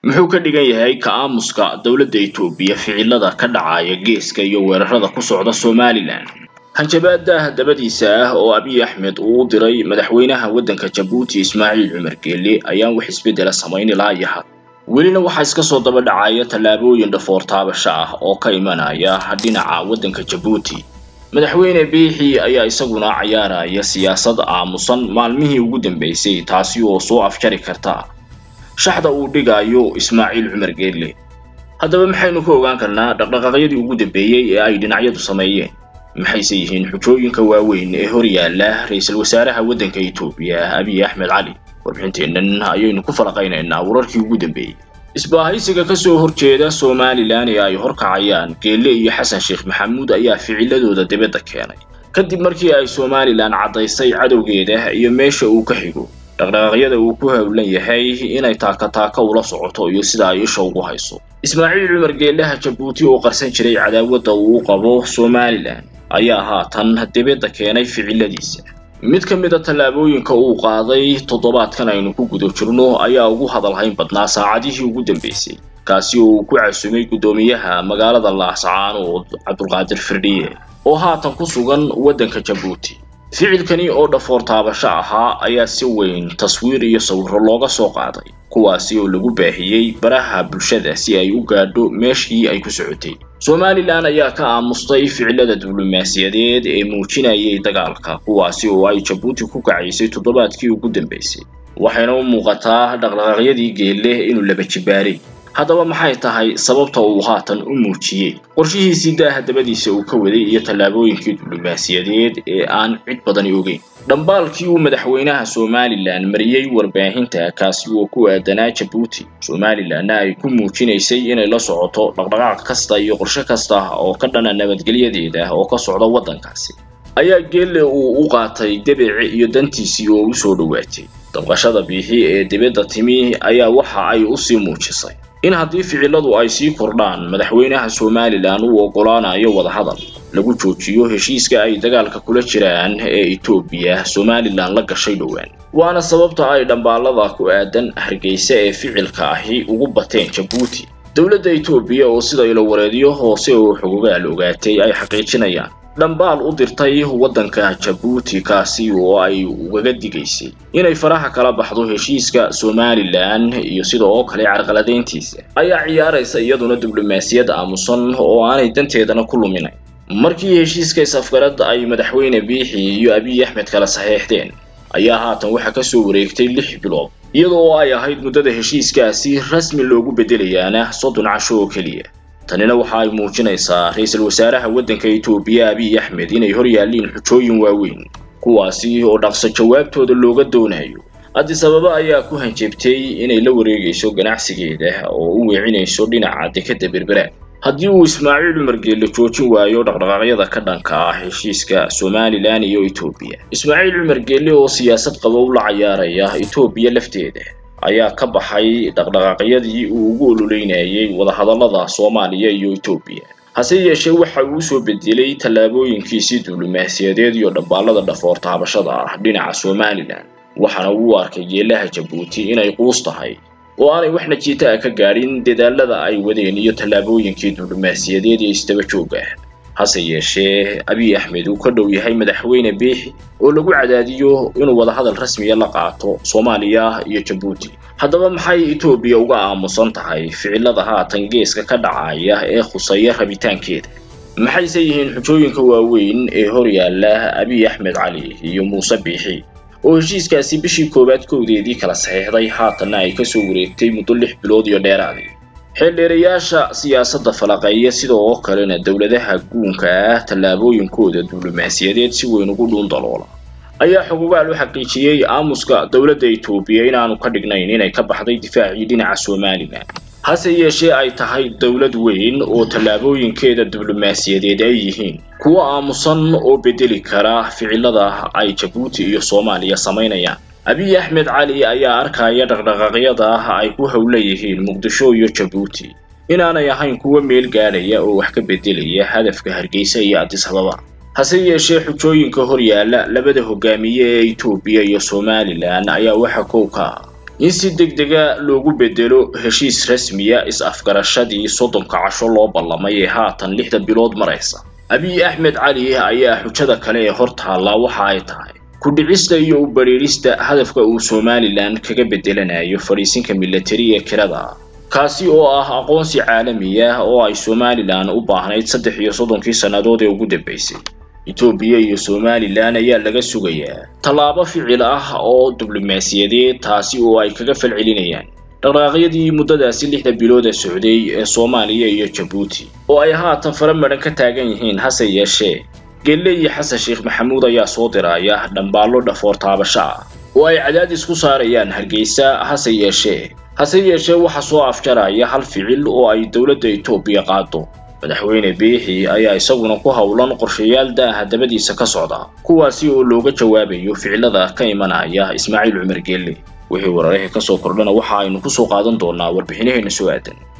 muxuu ka dhigan yahay ka-aamuska dowladda itoobiya ficilada ka dhacaya geeska iyo weerarada ku socda somalilan hanjabaada dabadiisa ah oo abiy axmed uu u diray madaxweynaha waddanka jabuuti ismaaciil cumar geelle ayaan wax isbeddela samayn ilaa iyo had welina waxaa iska soo daba dhacaya tallaabooyin dhafoor taabasho ah oo ka imanaya dhinaca waddanka jabuuti madaxweyne biixi ayaa isaguna cayaaraya siyaasad aamusan maalmihii ugu dambeysay taasi oo soo afjari karta shaxda uu dhigayo ismaaciil cumar geelle haddaba maxaynu ka ogaan karnaa dhaqdhaqaaqyadii ugu dambeeyey ee ay dhinacyadu sameeyeen maxayse yihiin xujooyinka waaweyn ee hor yaalla ra-iisul wasaaraha waddanka itoobiya abiy axmed cali warbixinteennan ayaynu ku falaqaynaynaa wararkii ugu dambeeyey isbaahaysiga ka soo horjeeda somalilan ee ay horkacayaan geelle iyo xasan sheekh maxamuud ayaa ficiladooda dibadda keenay kadib markii ay somalilan caddaysay cadowgeeda iyo meesha uu ka xigo dhaqdhaqaaqyada uu ku howlan yahay inay taaka-taaka ula socoto iyo sida ay isha ugu hayso ismaaciil cumar geellaha jabuuti oo qarsan jiray cadaawadda uu qabo somalilan ayaa haatan dibadda keenay ficiladiisa mid ka mid a tallaabooyinka uu qaaday toddobaadkan aynu ku guda jirno ayaa ugu hadalhayn badnaa saacadihii ugu dambeysay kaasi oo uu ku casumay guddoomiyaha magaalada laascaanood cabdulqaadir firdhiye oo haatan ku sugan waddanka jabuuti ficilkani oo dhafoor taabasho ahaa ayaa si weyn taswiir iyo sawirro looga soo qaaday kuwaasi oo lagu baahiyey baraha bulshada si ay u gaadho meeshii ay ku socotay somalilan ayaa ka aamustay ficilada diblomaasiyadeed ee muujinayay dagaalka kuwaasi oo ay jabuuti ku kacaysay toddobaadkii ugu dambeysay waxayna u muuqataa dhaqdhaqaaqyadii geelle inuu laba jibaaray haddaba maxay tahay sababta uu haatan u muujiyey qorshihiisii daaha dabadiisa uu ka waday iyo tallaabooyinkii diblomaasiyadeed ee aan cid badani ogeyn dhambaalkii uu madaxweynaha somalilan mariyey warbaahinta kaasi oo ku aadanaa jabuuti somalilanna ay ku muujinaysay inay la socoto dhaqdhaqaaq kasta iyo qorshe kasta oo ka dhana nabadgelyadeeda oo ka socda waddankaasi ayaa geelle uu u qaatay debece iyo dantiisii oo u soo dhowaatay dabqashada biixi ee dibadda timi ayaa waxa ay usii muujisay in haddii ficiladu ay sii kordhaan madaxweynaha somalilan uu oggolaanayo wadahadal lagu joojiyo heshiiska ay dagaalka kula jiraan ee etoobiya somalilan la gashay dhowaan waana sababta ay dhambaalada ku aadan hargeysa ee ficilka ahi ugu bateen jabuuti dowladda etoobiya oo sida ilowareedyo hoose oo xogogaal ogaatay ay xaqiijinayaan dhambaal u dirtay waddanka jabuuti kaasi oo ay ugaga digaysay inay faraha kala baxdo heshiiska somalilan iyo sida oo kale carqaladeyntiisa ayaa ciyaaraysa iyaduna diblomaasiyad aamusan oo aanay danteedana ku luminayn markii heshiiska is-afgarad ay madaxweyne biixi iyo abiy axmed kala saxeexdeen ayaa haatan waxaa ka soo wareegtay lix bilood iyada oo ay ahayd muddada heshiiskaasi rasmi loogu beddelayaana soddon casho oo keliya tanina waxa ay muujinaysaa ra-iisul wasaaraha waddanka itoobiya abiy axmed inay hor yaalliin xujooyin waaweyn kuwaasi oo dhaqso jawaabtooda looga doonayo addis ababa ayaa ku hanjabtay inay la wareegayso ganacsigeeda oo u weecinayso dhinaca dekadda berbera haddii uu ismaaciil cumar geelle joojin waayo dhaqdhaqaaqyada ka dhanka ah heshiiska somalilan iyo etoobiya ismaaciil cumar geelle oo siyaasad qabow la cayaaraya etoobiya lafteeda ayaa ka baxay dhaqdhaqaaqyadii uu ugu ololeynayay wadahadallada soomaaliya iyo etoobiya hase yeeshee waxa uu usoo bedelay tallaabooyinkiisii diblomaasiyadeed iyo dhambaalada dhafoor taabashada ah dhinaca somalilan waxaana uu arkay geelaha jabuuti inay quus tahay oo aanay wax najiita ah ka gaadhin dadaalada ay wadeen iyo tallaabooyinkii diblomaasiyadeed ee isdaba jooga hase yeeshee abiy axmed uu ka dhow yahay madaxweyne biixi oo lagu cadaadiyo inuu wadahadal rasmiya la qaato soomaaliya iyo jabuuti haddaba maxay etoobiya uga aamusan tahay ficilada haatan geeska ka dhacaya ee khuseeya rabitaankeeda maxayse yihiin xujooyinka waaweyn ee hor yaalla abiy axmed cali iyo muuse biixi oo heshiiskaasi bishii koowaad kowdeedii kala saxiixday haatanna ay kasoo wareegtay muddo lix bilood iyo dheeraadii xeeldheerayaasha siyaasadda falaqeeya sida oo kalena dowladaha guunka ah tallaabooyinkooda diblomaasiyadeed si weyn ugu dhuun daloola ayaa xugugaal u xaqiijiyey aamuska dowladda etoobiya inaanu ka dhignayn inay ka baxday difaacii dhinaca somalilan hase yeeshee ay tahay dowlad weyn oo tallaabooyinkeeda diblomaasiyadeed ay yihiin kuwo aamusan oo bedeli kara ficilada ay jabuuti iyo soomaaliya samaynayaan abiy axmed cali ayaa arkaya dhaqdhaqaaqyada ay ku howla yihiin muqdisho iyo jabuuti inaanay ahayn kuwo meel gaadhaya oo wax ka bedelaya hadafka hargeysa iyo addis ababa hase yeeshee xujooyinka hor yaalla labada hogaamiye ee etoobiya iyo somalilan ayaa waxa kow ka ah in si degdega loogu bedelo heshiis rasmiya is-afgarashadii soddonka casho loo ballamay ee haatan lixda bilood maraysa abiy axmed cali ayaa xujada kale ee hor taallaa waxa ay tahay ku-dhicista iyo u badhiidhista hadafka uu somalilan kaga bedelanayo fadhiisinka milatari ee kirada kaasi oo ah aqoonsi caalami ah oo ay somalilan u baahnayd saddex iyo soddonkii sannadood ee ugu dambaysay etoobiya iyo somalilan ayaa laga sugayaa tallaabo ficil ah oo diblomaasiyadeed taasi oo ay kaga falcelinayaan dhaqdhaqaaqyadii muddadaasi lixda bilooda socday ee soomaaliya iyo jabuuti oo ay haatan fara madhan ka taagan yihiin hase yeeshee gelle iyo xasan sheekh maxamuud ayaa soo diraya dhambaallo dhafoor taabasho ah oo ay cadaadis ku saarayaan hargeysa hase yeeshee hase yeeshee waxa soo afjaraya hal ficil oo ay dowladda etoobiya qaado madaxweyne biixi ayaa isaguna ku howlan qorshayaal daaha dabadiisa ka socda kuwaasi oo looga jawaabayo ficilada ka imanaya ismaaciil cumar geelle wixii wararihii ka soo kordhana waxa aynu ku soo qaadan doonaa warbixinaheena soo aadan